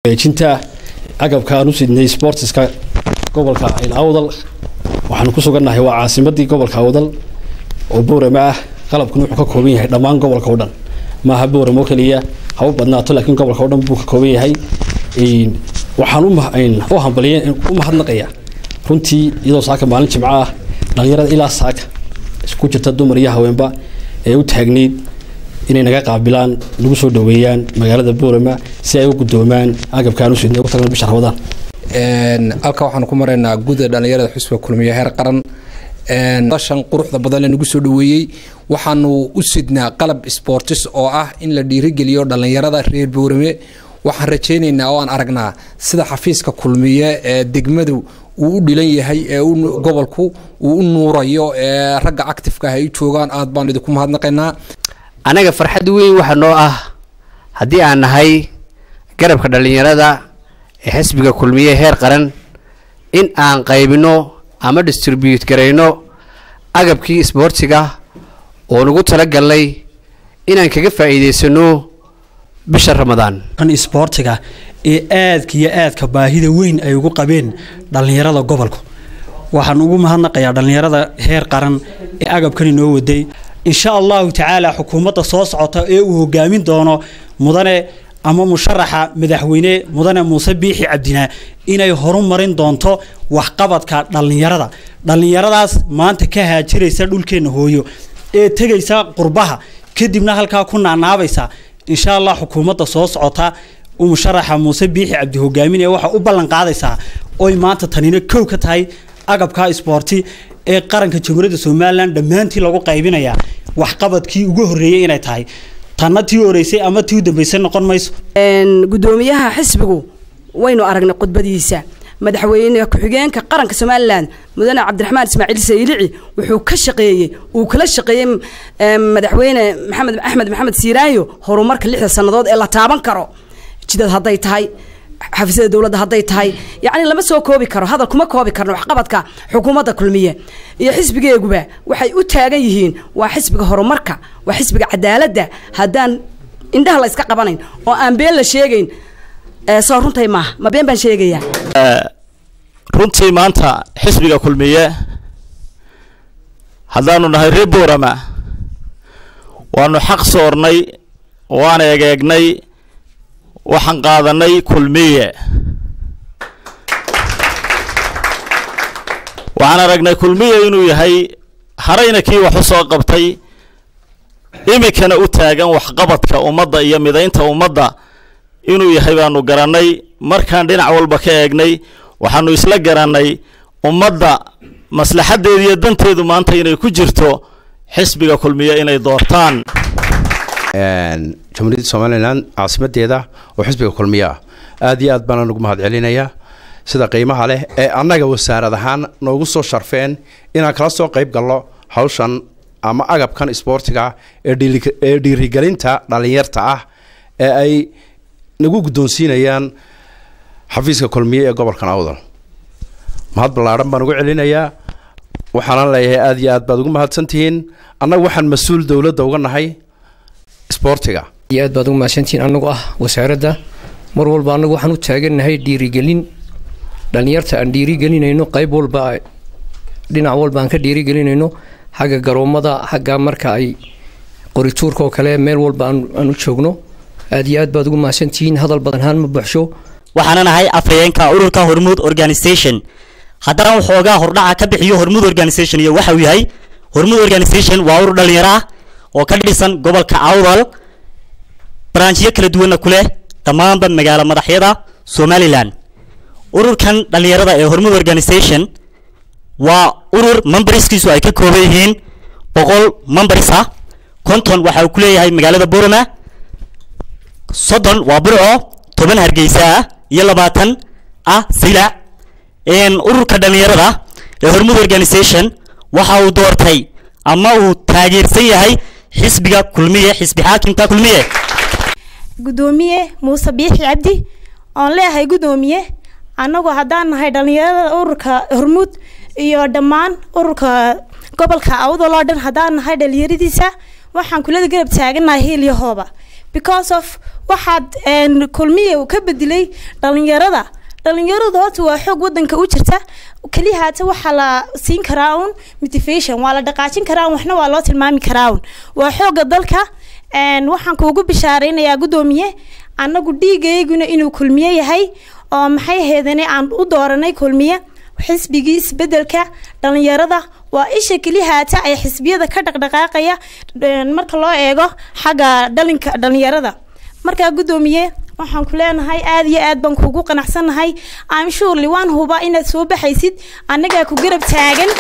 wareejinta agabka aan u sidnay sportiska gobolka awdal waxaanu ku sugannahay waa caasimadii gobolka awdal oo boorama ah qalabkuna wuxuu ka kooban yahay dhammaan gobolka o dhan maaha booram oo keliya haba badnaato laakiin gobolka o dhan buu ka kooban yahay waxaan u hambaliya u mahadnaqaya runtii iyadoo saaka maalin jimco ah dhalinyarada ilaa saaka isku jirta dumar iyo haweenba ee u taagneyd inay naga qaabilaan nagu soo dhaweeyaan magaalada boorama si ay u gudoomaan agabkaan usidnay ugu tagna bisha ramadaan halka waxaanu ku maraynaa guda dhalinyarada xusbiga kulmiye heer qaran shan quruxda badan ee nagu soo dhaweeyey waxaanu u sidnaa qalab sportis oo ah in la dhiirigeliyo dhalinyarada reer boorame waxaan rajaynaynaa oo aan aragnaa sida xafiiska kulmiye ee degmadu uu u dhilan yahay ee gobolku uu u nuurayo ee ragga actifeka ah ay joogaan aad baan idinku mahadnaqaynaa anaga farxad weyn waxaa noo ah haddii aan nahay garabka dhallinyarada ee xisbiga kulmiye heer qaran in aan qaybino ama distribute garayno agabkii isboortiga oo nagu talagalnay inaan kaga faa'iidaysano bisha ramadaan isboortiga ee aadka iyo aadka baahida weyn ay ugu qabeen dhallinyarada gobolku waxaan ugu mahadnaqayaa dhallinyarada heer qaran ee agabkan inoo waday insha allahu tacaala xukuumadda soo socota ee uu hogaamin doono mudane ama musharaxa madaxweyne mudane muuse biixi cabdinaa inay horumarin doonto waxqabadka dhallinyarada dhallinyaradaas maanta ka haajiraysa dhulkeenna hooyo ee tegaysa qurbaha kadibna halkaa ku naanaabaysa insha allah xukuumadda soo socota musharaxa muuse biixi cabdi hogaaminaya waxaa u ballan qaadaysaa oy maanta tanina kow ka tahay agabka isboorti ee qaranka jamhuuriyadda somalilan dhammaantii lagu qaybinaya waxqabadkii ugu horreeyey inay tahay tanna tii horeysay ama tii u dambeysay noqon mayso gudoomiyaha xisbigu waynu aragnay khudbadiisa madaxweyne ku-xigeenka qaranka somalilan mudane cabdiraxmaan ismaaciil saylici wuxuu ka shaqeeyey uu kala shaqeeyey madaxweyne maxamed axmed maxamed siiraayo horumarka lixda sannadood ee la taaban karo jidad hadday tahay xafiisyada dowladda hadday tahay yacni lama soo koobi karo hadal kuma koobi karno waxqabadka xukuumadda kulmiye iyo xisbigeeguba waxay u taagan yihiin waa xisbiga horumarka waa xisbiga cadaaladda haddaan indhaha la yska qabanayn oo aan been la sheegayn soo runtay maaha ma been baan sheegayaa runtii maanta xisbiga kulmiye haddaanu nahay reer boorama waanu xaq soornay waan egeegnay waxaan qaadanay kulmiye waxaan aragnay kulmiye inuu yahay harayna kii wax u soo qabtay iminkana u taagan waxqabadka ummadda iyo midaynta ummadda inuu yahay baanu garannay markaan dhinac walba ka eegnay waxaanu isla garannay ummadda maslaxaddeeda iyo danteedu maanta inay ku jirto xisbiga kulmiye inay doortaan jamhuuriyadda somalilan caasimadeeda oo xisbiga kulmiye ah aad iyo aad baana ugu mahad celinayaa sida qiimaha leh ee annaga wasaarad ahaan noogu soo sharfeen inaan kala soo qayb galno hawshan ama agabkan isboortiga ee dhiirigelinta dhallinyarta ah ee ay nagu guddoonsiinayaan xafiiska kulmiye ee gobolkan awdal mahad ballaadhan baan ugu celinayaa waxaanan leeyahay aad iyo aad baad ugu mahadsantihiin annaga waxaan mas-uul dowladda uga nahay isboortiga iyo aad baad ugu mahadsantihiin annagu ah wasaaradda mar walba annagu waxaan u taagannahay dhiirigelin dhallinyarta aan dhiirigelinayno qayb walba dhinac walba aan ka dhiirigelinayno xagga garoommada xagga marka ay qorituurka oo kale meel walba aan u joogno aad iyo aad baad ugu mahadsantihiin hadal badan haan ma buuxsho waxaana nahay afhayeenka ururka hormuud organisation haddana waxoogaa hordhaca ka bixiyo hormuud organisation iyo waxa uu yahay hormuud organisation waa urur dhalinyaro ah oo ka dhisan gobolka awdal baraanjiyo kala duwanna ku leh dhammaanba magaalo madaxyada somalilan ururkan dhalinyarada ee hormuud organisation waa urur memberskiisu ay ka kooban yihiin boqol members ah konton waxa uu ku leeyahay magaalada borama soddon waa burco toban hargeysa ah iyo labaatan ah silac ururka dhalinyarada ee hormuud organisation waxa uu doortay ama uu taageersan yahay xisbiga kulmiye xisbi xaakimka kulmiye gudoomiye muuse biixi cabdi oon leeyahay gudoomiye annagu haddaan nahay dhallinyarada ururka hormuud iyo dhammaan ururka gobolka awdal oo dhan haddaan nahay dhalinyaradiisa waxaan kulada garab taaganahay hiil iyo hooba because of waxaad een, kulmiye uu ka bedelay dhalinyarada dhalinyaradu horta waa xoog wadanka u jirta keliya haata waxaa la siin karaa un motivation waa la dhaqaajin karaa un waxna waa loo tilmaami karaa un waa xooga dalka een, waxaan kuugu bishaaraynayaa guddoomiye annagu dhiigayguna inuu kulmiye yahay oo maxay ahaydane aan u dooranay kulmiye xisbigii isbedelka dhalinyarada waa isha keliya haata ay xisbiyada ka dhaqdhaqaaqaya een, marka loo eego xagga dhalinka dhalinyarada markaa guddoomiye waxaan ku leenahay aad iyo aad baan kuugu qanacsanahay am surely waan huba inaad soo baxaysid annagaa ku garab taagan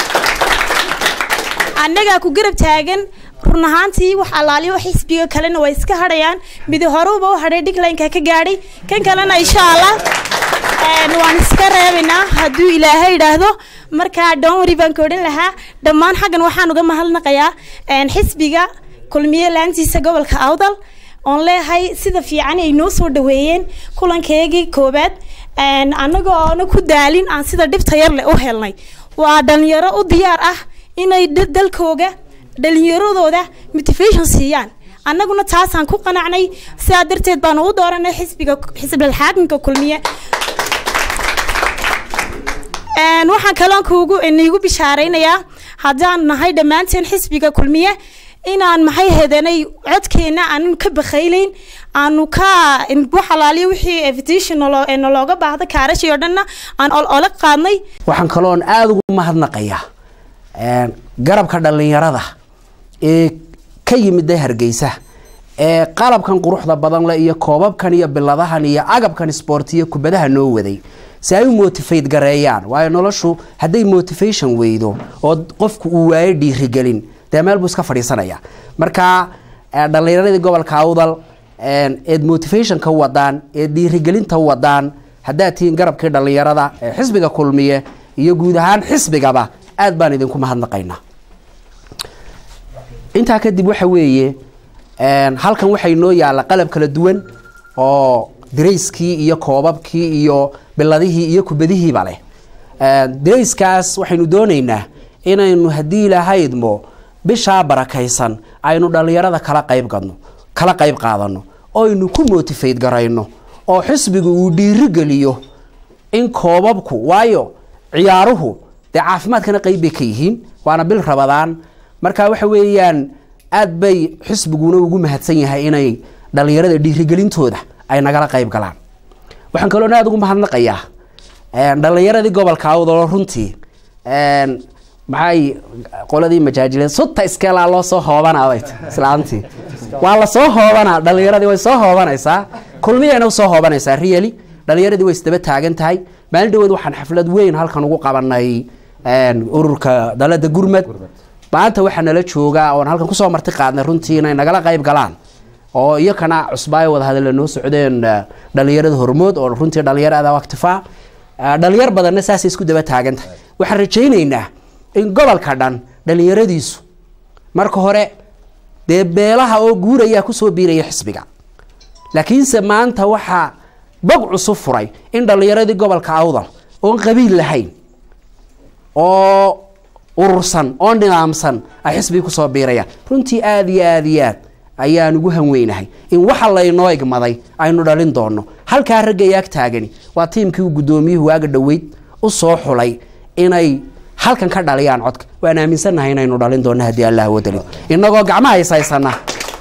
annagaa ku garab taagan run ahaantii wax allaaliyo xisbiga kalena way iska hadhayaan midi horuba u hadhay dhiglaynka ka gaadhay kan kalena insha allah een, waan iska reebaynaa hadduu ilaahay idhaahdo markaa dhowri baan ka odhan lahaa dhammaan xaggan waxaan uga mahadnaqayaa een, xisbiga kulmiye laantiisa gobolka awdal oon leeyahay sida fiican ay noo soo dhaweeyeen kulankeygii koobaad een, annaga oona ku daalin aan sida dhibta yar leh u helnay waa dhalinyaro u diyaar ah inay da- dalkooga dhalinyaradooda motivation siiyaan annaguna taasaan ku qanacnay sidaa darteed baanu u dooranay xisbiga xisbilxaakimka kulmiye Een, waxaan kaloon kuugu niigu bishaaraynayaa haddaan nahay dhammaanteen xisbiga kulmiye inaan maxay hedanay codkeena aanu ka bakhayleyn aanu ka in- wax alaaliyo wixii invitation nalo- ee nalooga baahda kaarashii oo dhanna aan ol ola qaadnay waxaan kaloon aada ugu mahadnaqayaa een, garabka dhallinyarada ee ka yimida hargeysa ee qalabkan quruxda badan leh iyo koobabkan iyo biladahan iyo agabkan isboortiyo kubadaha noo waday si ay u motivate gareeyaan waayo noloshu hadday motivation weydo oo qofku uu waayo dhiirigelin dee meel buu iska fadhiisanaya marka eh, dhallinyaradii gobolka awdal een, eed motivationka u wadaan eed dhiirigelinta u wadaan haddaad tihiin garabkii dhallinyarada ee xisbiga kulmiye iyo guud ahaan xisbigaba aad baan idinku mahadnaqaynaa intaa kadib waxa weeye een, halkan waxay noo yaalla qalab kala duwan oo darayskii iyo koobabkii iyo biladihii iyo kubadihiiba leh Een, darayskaas waxaynu doonaynaa inaynu haddii ilahaydmo bishaa barakaysan aynu dhallinyarada kala qayb gadno kala qayb qaadano oo aynu ku motivate garayno oo xisbigu uu dhiirigeliyo in koobabku waayo ciyaaruhu dee caafimaadkana qayb bay ka yihiin waana bil rabadaan marka waxa weeyaan aad bay xisbiguna ugu mahadsan yahay inay dhallinyarada dhiirigelintooda ay nagala qayb galaan waxaan kaloona aada ugu mahadnaqayaa een, dhallinyaradii gobolka awdalo runtii een, maxay qoladii majaajileed sutta iskeelaa loo soo hoobanaa islaantii waa la soo hoobanaa dhallinyaradii way soo hoobanaysaa kulmiyayna usoo hoobanaysaa really dhallinyaradii way isdaba taagan tahay maalin dhaweed waxaan xaflad weyn halkan ugu qabanay een, ururka dalada gurmad maanta waxaa nala joogaa oon halkan kusoo marti qaadnay runtii inay nagala qayb galaan oo iyakana cusbaayo wada hadalla noo socdeen eh, dhallinyarada hormood oo runtii dhallinyarada waktifaa dhalinyar badanna saasay isku daba taagan tahay waxaan rajaynaynaa in gobolka dhan dhallinyaradiisu marka hore dee beelaha oo guurayaa kusoo biiraya xisbiga laakiinse maanta waxaa bog cusub furay in dhallinyaradii gobolka awdal oon qabiil lahayn oo urursan oo nidaamsan ay xisbiga kusoo biirayaan runtii aada iyo aada iyo aad ayaan ugu hanweynahay in waxa laynoo igmaday aynu dhalin doono halkaa ragga yaag taagani waa tiimkii uu guddoomiyuhu waaga dhoweyd u soo xulay inay halkan ka dhaliyaan codka waan aaminsannahay inaynu dhalin doono haddii allah wadalin inagoo gacmaha haysaysana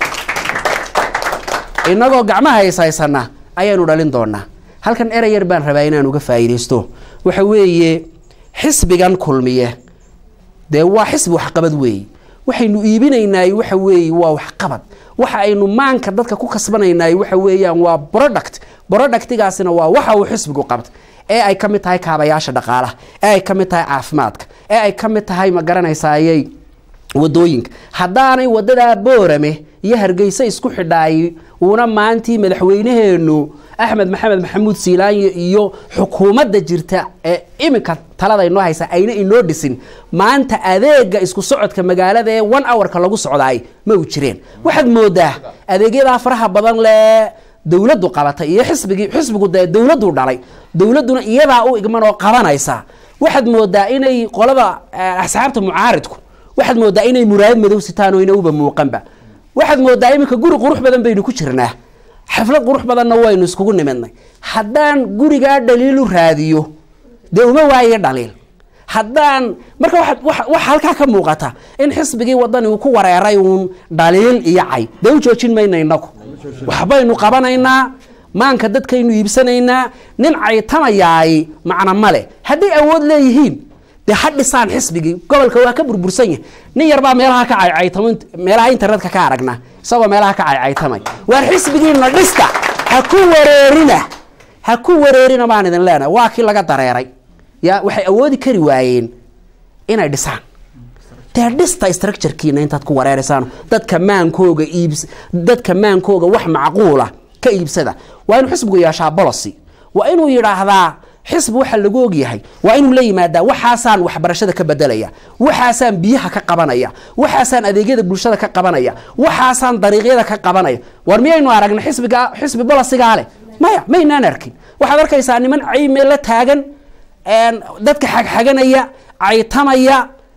inagoo gacmaha haysaysana ayaanu dhalin doonaa halkan erey yar baan rabaa inaan uga faa'iidaysto waxa weeye xisbigan kulmiye dee waa xisbi waxqabad weeye waxaynu iibinaynaay waxa weeye waa waxqabad waxa aynu maanka dadka ku kasbanaynaay waxa weeyaan waa product productigaasina waa waxa uu xisbigu qabta ee ay ka mid tahay kaabayaasha dhaqaalaha ee ay ka mid tahay caafimaadka ee ay ka mid tahay ma garanaysayay wadooyinka haddaanay wadadaa boorame iyo hargeysa isku xidhaay uuna maantii madaxweynaheenu axmed maxamed maxamuud siilaanyo iyo xukuumadda jirta ee iminka talada inoo haysa ayna inoo dhisin maanta adeega isku socodka magaalada ee one hourka lagu socdaay ma u jireen waxaad moodaa adeegyadaa faraha badan lee dowladdu qabatay iyo xisbigii xisbigu dee dowladdu dhalay dowladduna iyadaa u igman oo qabanaysa waxaad moodaa inay qolada eh, asxaabta mucaaridku waxaad moodaa inay muraayad madow sitaan oo ina uba muuqanba waxaad moodaa iminka guri qurux badan baynu ku jirnaa xaflad qurux badanna waynu iskugu nimidnay haddaan gurigaa dhaliilu raadiyo dee uma waaye dhaliil haddaan marka waxa halkaa ka muuqata in xisbigii wadani uu ku wareeray uun dhaliil iyo cay dee u joojin mayna inagu waxbaynu qabanaynaa maanka dadkaynu iibsanaynaa nin caytamayaay macna male hadday awood leeyihiin dee ha dhisaan xisbigii gobolka waa ka burbursan yahay nin yarbaa meelaha ka caycaytamo meelaha internetka ka aragna isagoo meelaha ka caycaytamay waar xisbigiina dhista ha ku wareerina ha ku wareerina baan idin leenahay waa kii laga dareeray ya waxay awoodi kari waayeen inay dhisaan dee dhista structurekiina intaad ku wareereysaan dadka maankooga iibs dadka maankooga wax macquula ka iibsada waa inuu xisbigu yeeshaa bolocy waa inuu yidhaahdaa xisbi waxa lagu ogyahay waa inuu la yimaadaa waxaasaan waxbarashada ka bedelaya waxaasaan biyaha ka qabanaya waxaasaan adeegyada bulshada ka qabanaya waxaasaan dariiqyada ka qabanaya war miyaynu aragna xisbiga xisbi bolosigaa leh maya maynaan arkin waxaad arkaysaa niman cayme la taagan dadka xagxaganaya caytamaya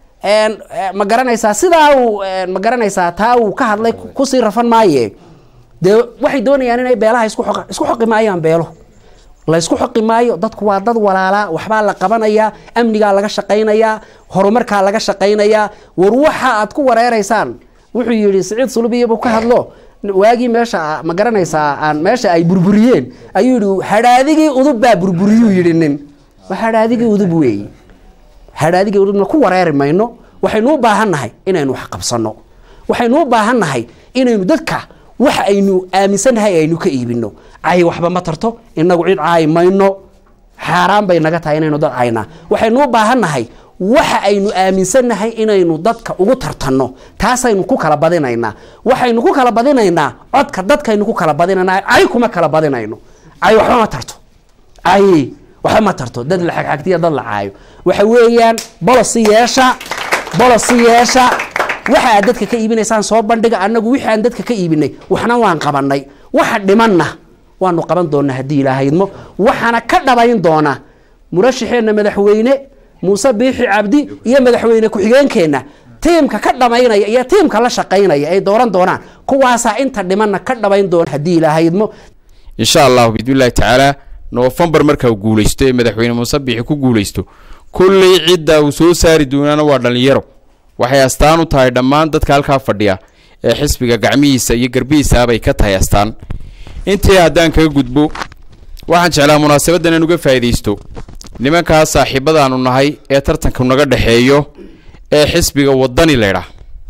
ma garanaysaa sidaa uu ma garanaysaa taa uu ka hadlay kusii rafan maaye dee waxay doonayaan inay beelaha isku xoq isku xoqi maayaan beelo la isku xoqi maayo dadku waa dad walaalaa waxbaa la qabanayaa amnigaa laga shaqaynayaa horumarkaa laga shaqaynayaa war waxa aad ku wareereysaan wuxuu yidhi siciid sulubiyabu ka hadlo waagii meesha ma garanaysaa aan meesha ay burburiyeen ayuu yidhi hadhaadigii udub baa burburiyuu yidhi nin waa hadhaadigii udub weeye hadhaadigii udubna ku wareeri mayno waxaynu u baahan nahay inaynu wax qabsanno waxaynu u baahan nahay inaynu dadka waxa aynu aaminsannahay aynu ka iibino cay waxba ma tarto inagu cid caayi mayno xaaraan bay naga tahay inaynu dad caynaa waxaynu u baahan nahay waxa aynu aaminsannahay inaynu dadka ugu tartanno taasaynu ku kala badinaynaa waxaynu ku kala badinaynaa codka dadkaynu ku kala badinaynaa cay kuma kala badinayno cay waxba ma tarto cay waxba ma tarto dad la xagxagtiya dad la caayo waxa weeyaan bolosi yeesha bolosi yeesha waxa aad dadka ka iibinaysaan soo bandhiga annagu wixii aan dadka ka iibinay waxna waan qabanay waxa dhimanna waanu qaban doonaa haddii ilaahaydmo waxaana ka dhabayn doona murashaxeenna madaxweyne muuse biixi cabdi iyo madaxweyne ku-xigeenkeenna tiimka ka dhamaynaya iyo tiimka la shaqaynaya ay dooran doonaan kuwaasaa inta dhimanna ka dhabayn doona haddii ilaahaydmo insha allahu biidnillahi tacaala noofembar marka uu guulaysto ee madaxweyne muuse biixi ku guulaysto kulley cidda uu soo saari doonaana waa dhallinyaro waxay astaan u tahay dhammaan dadka halkaa fadhiya ee xisbiga gacmihiisa iyo garbihiisaabay ka tahay astaan intii haddaan kaga gudbo waxaan jeclaa munaasabaddan in uga faa'iidaysto nimankaas saaxiibadaanu nahay ee tartanka naga dhexeeyo ee xisbiga waddani laydhaah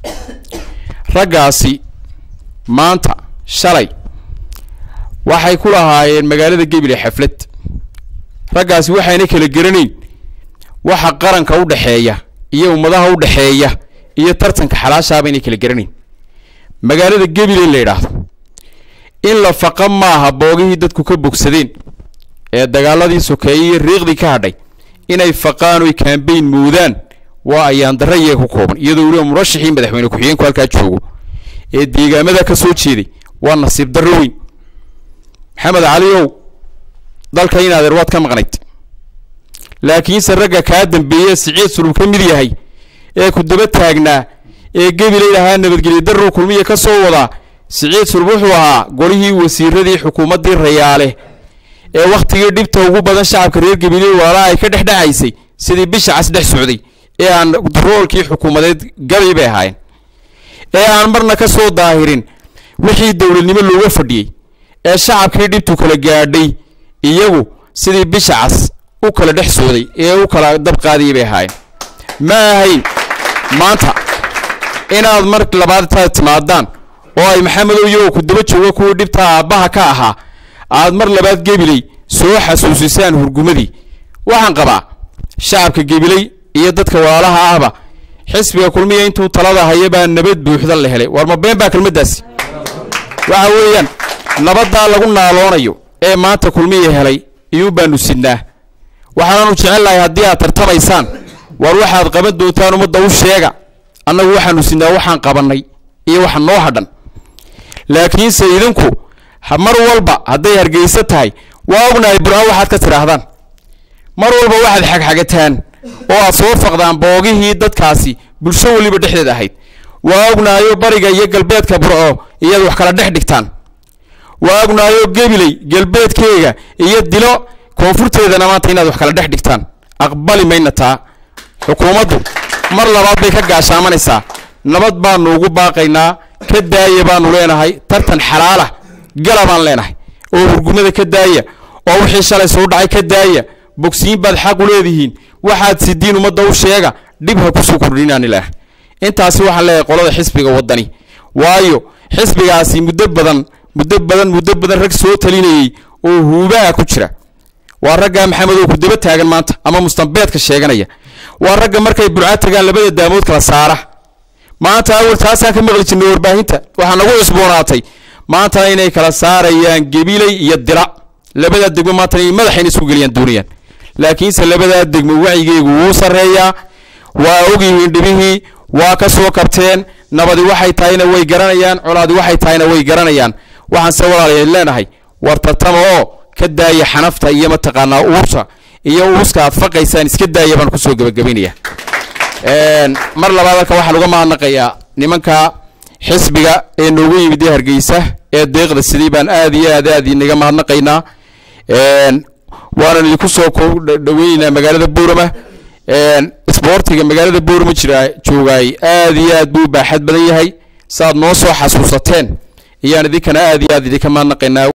raggaasi maanta shalay waxay ku lahaayeen magaalada gebile xaflad raggaasi waxayna kala geranayn waxa qaranka u dhexeeya iyo ummadaha u dhexeeya iyo tartanka xalaashaabaynay kala geranayn magaalada gebile la yidhaahdo in la faqa maaha boogihii dadku ka bogsadeen ee dagaaladii sokeeyey iyo riiqdii ka hadhay inay faqaan oy kaambeyn moodaan waa ayaan darra iyaga ku kooban iyadoo weliba murashaxii madaxweyne ku-xigeenku halkaa joogo ee deegaamada ka soo jeeday waa nasiib darro weyn maxamed caliow dalka in adeer waad ka maqnayd laakiinse ragga kaa dambeeye siciid sulub ka mid yahay ee ku daba taagnaa ee gebilay ahaa nabadgelyo darrow kulmiya ka soo wadaa siciid sulub wuxuu ahaa golihii wasiiradii xukuumaddii rayaale ee wakhtigii dhibta ugu badan shacabka reer gebiley walaalaha ay ka dhexdhexaysay sidii bisha cas dhex socday ee aan roolkii xukuumadeed gabi bay ahaayeen ee aan marna ka soo daahirin wixii dowladnimo looga fadhiyey ee shacabkii dhibtu kala gaadhay iyagu sidii bisha cas u kala dhex sooday ee u kala dab qaadiyay bay ahaayeen ma ahayn maanta inaad mar labaad intaad timaadaan oo ay maxamedow iyagoo ku daba jooga kuwii dhibta aabbaha ka ahaa aad mar labaad gebiley soo xasuusisaan hurgumadii waxaan qabaa shacabka gebiley iyo dadka walaalaha ahba xisbiga kulmiya intuu talada haya baa nabad buuxda la helay war ma been baa kelmaddaasi waxa weeyaan nabaddaa lagu naaloonayo ee maanta kulmiya helay iyuu baanu sidnaa waxaanaanu jecelnahay haddii aad tartamaysaan war waxaad qaban doontaan ummadda u sheega annagu waxaanu sidnaa waxaan qabannay iyo waxa noo hadhan laakiinse idinku mar walba hadday hargeysa tahay waa ognahay bur-aan waxaad ka tidhaahdaan mar walba waxaad xagxagataan oo aad soo faqdaan boogihii dadkaasi bulsho weliba dhexdeed ahayd waa ognaayo bariga iyo galbeedka burco iyaad wax kala dhex dhigtaan waa ognaayo gebiley galbeedkeega iyo dilo koonfurteedana maanta inaad wax kala dhex dhigtaan aqbali mayna taa xukuumaddu mar labaad bay ka gaashaamanaysaa nabad baanu ugu baaqaynaa ka daaya baanu leenahay tartan xalaala gala baan leenahay oo hurgumada ka daaya oo wixii shalay soo dhacay ka daaya bogsiin baad xaq u leedihiin waxaad sidiin ummadda u sheega dhib ha kusoo kordhinaan ilaah intaasi waxaan leeyahay qolada xisbiga waddani waayo xisbigaasi muddo badan muddo badan muddo badan rag soo talinayey oo huubaha ku jira waa ragga maxamed oo ku daba taagan maanta ama mustambeedka sheeganaya waa ragga markay burca tagaan labada daamood kala saara maanta awal taasaan ka maqli jirnay warbaahinta waxaa nagu cusboonaatay maantana inay kala saarayaan gebiley iyo dila labadaa degmo maantana inay madaxayna isku geliyaan doonayaan laakiinse labadaa degmo wacyigeegu wuu sarreeyaa waa ogyihiin dhibihii waa ka soo kabteen nabadi waxay tahayna way garanayaan colaadi waxay tahayna way garanayaan waxaan se walaalayaal leenahay war tartama oo ka daaya xanafta iyo mataqaanaa uurta iyo uuska aad faqaysaan iska daaya baan kusoo gebagabaynaya mar labaad halka waxaan uga mahadnaqayaa nimanka xisbiga ee noogu yimid ee hargeysa ee deeqda sidii baan aad iyo aad aad inaga mahadnaqaynaa waanan idinku soo dhaweynaynaa magaalada buurama isboortiga magaalada buurama jira joogaay aad iyo aad buu baaxad badan yahay saaad noo soo xasuusateen ayaan idinkana aad iyo aad idinka mahadnaqaynaa